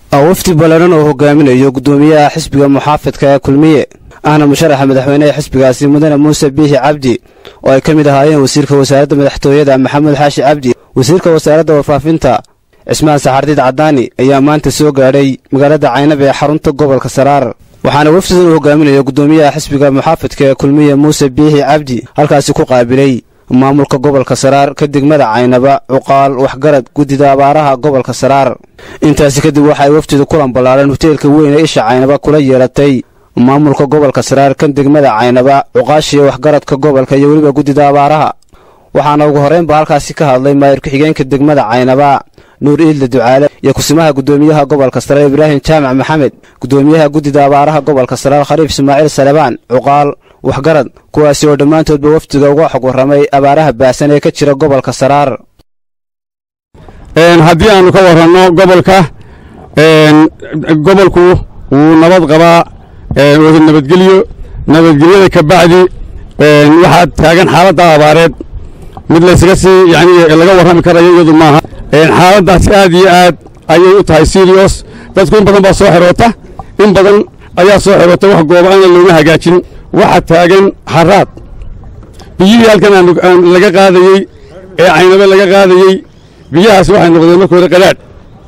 wafdi ballaadhan oo hogaaminayo guddoomiyaha xisbiga muxaafidka ee kulmiye ahna musharaxa madaxweyneha xisbigaasi mudane muuse biixi cabdi oo ay ka mid ahaayeen wasiirka wasaaradda madaxtooyada maxamuud xaashi cabdi wasiirka wasaaradda warfaafinta cismaan saxardiid caddaani ayaa maanta soo gaadhay magaalada caynab ee xarunta gobolka saraar waxaana wafdidan uu hogaaminayo guddoomiyaha xisbiga muxaafidka ee kulmiye muuse biixi cabdi halkaasi ku qaabilay maamulka gobolka saraar ka degmada caynaba cuqaal waxgarad guddida abaaraha gobolka saraar intaasi kadib waxaay wafdidu kulan ballaadhan hoteelka weyn ee isha caynaba kula yeelatay maamulka gobolka saraar kan degmada caynaba cuqaashiya waxgaradka gobolka iyo weliba guddida abaaraha waxaana ugu horraynba halkaasi ka hadlay maayir ku-xigeenka degmada caynaba nuur iidle ducaale iyo kusimaha guddoomiyaha gobolka saraar ibraahim jaamac maxamed guddoomiyaha guddida abaaraha gobolka saraar khaliif ismaaciil salebaan cuqaal waxgarad kuwaasi oo dhammaantoodba wafdiga uga xog warramay abaaraha baahsan ee ka jira gobolka saraar haddii aanu ka warranno gobolka gobolku wuu nabad qabaa wada nabadgelyo nabadgelyada ka bacdi waxaa taagan xaaladda abaareed mid laysaga sii yani laga warrami karayo iyadu maaha xaaladdaasi aad iyo aad ayay u tahay sirios dadku in badan baa soo xeroota in badan ayaa soo xeroota wax gooba-ana looma hagaajin waxaa taagan haraad biyihii halkan aan laga qaadayey ee caynabe laga qaadayey biyahaas waxay noqdeen marka hore qadhaadh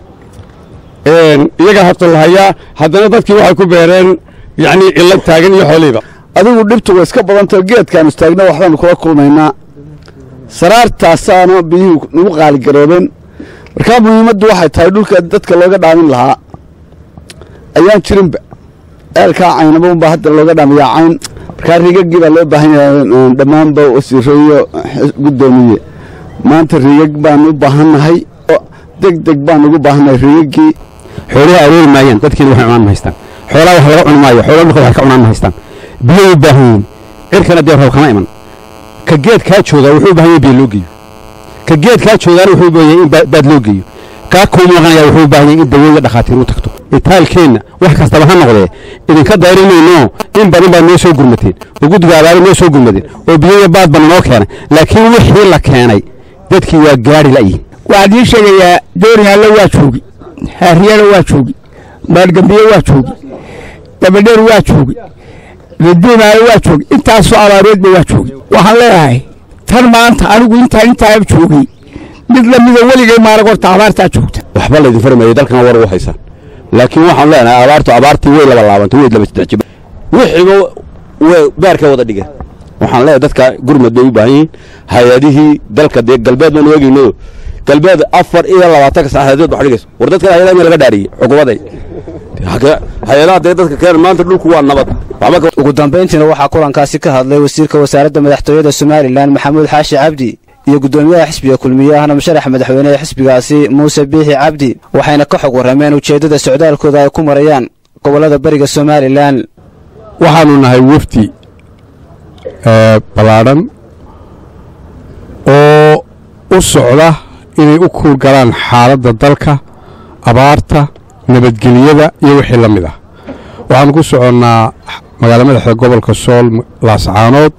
iyagaa horta la hayaa haddana dadkii waxay ku beereen yacnii cilad taagan iyo xooliiba adigu dhibtu way iska badantao geedkaan istaagna waxbaanu kula kulmaynaa saraartaasaana biyuhu nagu qaaligaroobeen markaa muhiimaddu waxay tahay dhulka dadka looga dhaamin lahaa ayaan jirinba eelkaa caynaba unbaa hadda looga dhaamiyaa cayn markaa riigaggii baa loo baahan yahay dhammaanba wasiiro iyo guddoomiye maanta riigag baanu u baahannahay deg deg baan ugu baahannahay riigaggii xoolaha aroori maayaan dadkiina waxay cunaan ma haystaan xoolaha wax laga cuni maayo xoolaha dhulka wax ka cunaan ma haystaan biyay u baahan yihiin cirkana dee roob kama iman ka geed kaa joogaa wuxuu u baahan yahay biyo loo geeyo ka geed kaa joogaana wuxuu u baahan yahay in baad loo geeyo kaa kuu muuqanaya wuxuu u baahan yahay in dawooda dhakhaatiir u tagto itaalkeenna wax kastaba ha noqdee idinka dayrinayno in badan baad noo soo gurmateen oo guddiga abaari noo soo gurmadeen oo biyaya baad bana noo keenay laakiin wixii la keenay dadkii waa gaari la'yihin waxaan ii sheegayaa doorihaalle waa joogi haariyana waa joogi baargambiye waa joogi dabadheer waa joogi reduunaale waa joogi intaasoo abaareedba waa joogi waxaan leeyahay tan maanta anigu intaan intaaba joogay mid lamida weligay maarag horta abaartaa joogta waxba laydin fari maayo dalkana war ugu haysaan laakiin waxaan leenahay abaartu abaartii way laba laabantay way laba saddex jiba wixiiba way baarka wada dhigeen waxaan leeyahay dadka gurmad bay u baahan yihiin hay-adihii dalka dee galbeed baan eegayno galbeed afar iyo labaatanka saacadood wax dhigayso war dadkan hay-adaha in laga dhaariyey xukuumaday hay-adaha dee dadka keen maanta dhulku waa nabad ugu dambayntiina waxaa kulankaasi ka hadlay wasiirka wasaaradda madaxtooyada somalilan maxamuud xaashi cabdi iyo guddoomiyaha xisbiga kulmiye ahna musharaxa madaxweyneha xisbigaasi muuse biixi cabdi waxayna ka xog warrameen ujeeddada socdaalkooda ay ku marayaan gobollada bariga somalilan waxaannu nahay wefdi ballaadhan oo u socda inay u kuurgalaan xaaladda dalka abaarta nabadgelyada iyo wixii la mid ah waxaannu ku soconnaa magaala madaxda gobolka sool laascaanood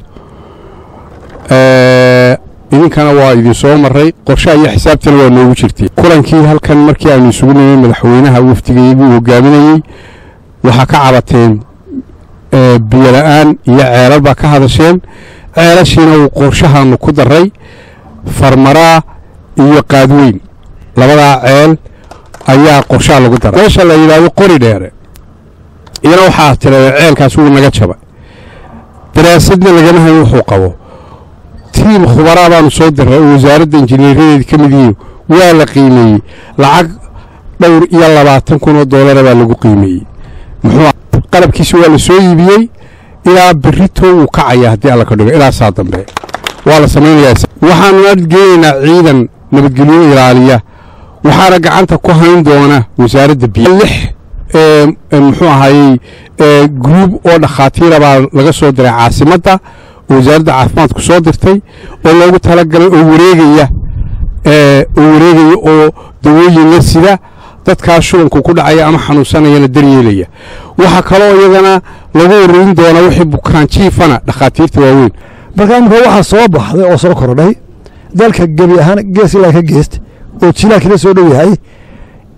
idinkana waa idin soo marray qorshaha iyo xisaabtana waa noogu jirtay kulankii halkan markii aynu isugu nimay madaxweynaha wafdigayguu hogaaminayey waxaa ka cabateen biyola'aan iyo ceelal baa ka hadasheen ceelashiina uu qorshahaannu ku darray farmaraa iyo qaadweyn labadaa ceel ayaa qorshaha lagu daray meesha la yidhaahdo qori dheere iyana waxaa tiraada ceelkaas wuu naga jabay daraasadna lagama hayn wuxuu qabo tiim khubaraa baanu soo diray oo wasaaradda injineeradeed ka mid yihiin waa la qiimeeyey lacag dhowr iyo labaatan kun oo doolara baa lagu qiimeeyey muxuu qalabkiisa waa la soo iibiyey ilaa berito wuu kacaya haddii alla ka dhigo ilaa saa dambe waa la samaynayaa waxaanu adgeynaynaa ciidan nabadgelyo ilaaliya waxaana gacanta ku hayn doona wasaaradda biyo lix muxuu ahayey gruub oo dhakhaatiira baa laga soo diray caasimadda oo wasaaradda caafimaadku soo dirtay oo loogu talagalay oo wareegaya oo wareegaya oo dawooyin la sida dadkaas shubanku ku dhacaya ama xanuunsanayana daryeelaya waxaa kaloo iyadana lagu ururin doonaa wixii bukaan jiifana dhakhaatiirta waaweyn marka imika waxaa soo baxday oo soo kordhay dalka gebi ahaan gees ilaa ka geest oo jilaakila soo dhow yahay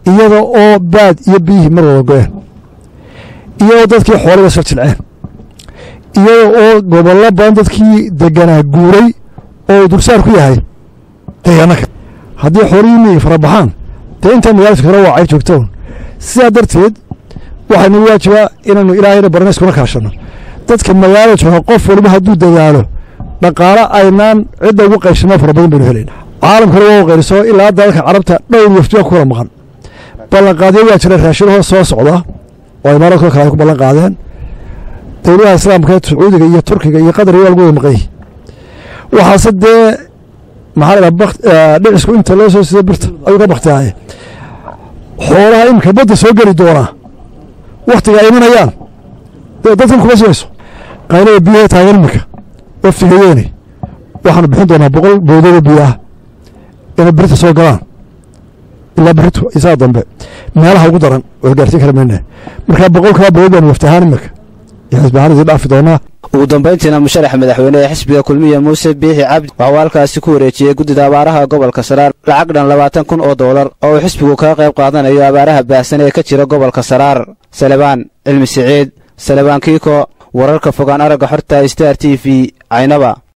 iyada oo baad iyo biyihii mar wada go-een iyadoo dadkii xoolada shar jilceen iyada oo gobollo badan dadkii deganaa guuray oo dulsaar ku yahay deegaano kale haddii xoolihii miyi fara baxaan dee intaa magaalada kale waa cayr joogtoon sidaa darteed waxaa nagu waajibaa inaanu ilaahayna barana iskuna kaashanno dadka magaalada jooga qof waliba hadduu dadaalo dhaqaalo aynaan cidda ugu qaybsanoo fara badan baynu helayna caalamkana waa u qayriso ilaa dalalka carabta dhowr wafdi waa ku kala maqan ballanqaadyo waa jira raashinahoo soo socda oo imaaraadkoo kale ay ku ballan qaadeen dowladaha islaamka sacuudiga iyo turkiga iyo qatar waa lagu wada maqan yihi waxaase dee maxaa la dhaha dhicisku inta loo soo sida birta ayuu ka baktiyaye xoolaha iminka badda soo geli doonaa wakhtiga ay imanayaan dee dadkan kuma sinayso qaylada biyaha taagan iminka waftigayeeni waxaanu bixin doonaa boqol bowdada biyo ah inay berita soo galaan ilaa beritu isaa dambe meelaha ugu daran oo gaarsiin kara mayne markaa boqolkaa bowd baanu waftahaan iminka iyo xisbahaanadii dhaafi doonaa ugu dambayntiina musharaxa madaxweyne ee xisbiga kulmiya muuse biixi cabdi waxuu halkaasi ku wareejiyey guddida abaaraha gobolka saraar lacag dhan labaatan kun oo doolar oo uu xisbigu kaga qayb qaadanayo abaaraha baahsan ee ka jira gobolka saraar salebaan cilmi siciid salebaan kiiko wararka fogaan aragga xorta star t v caynaba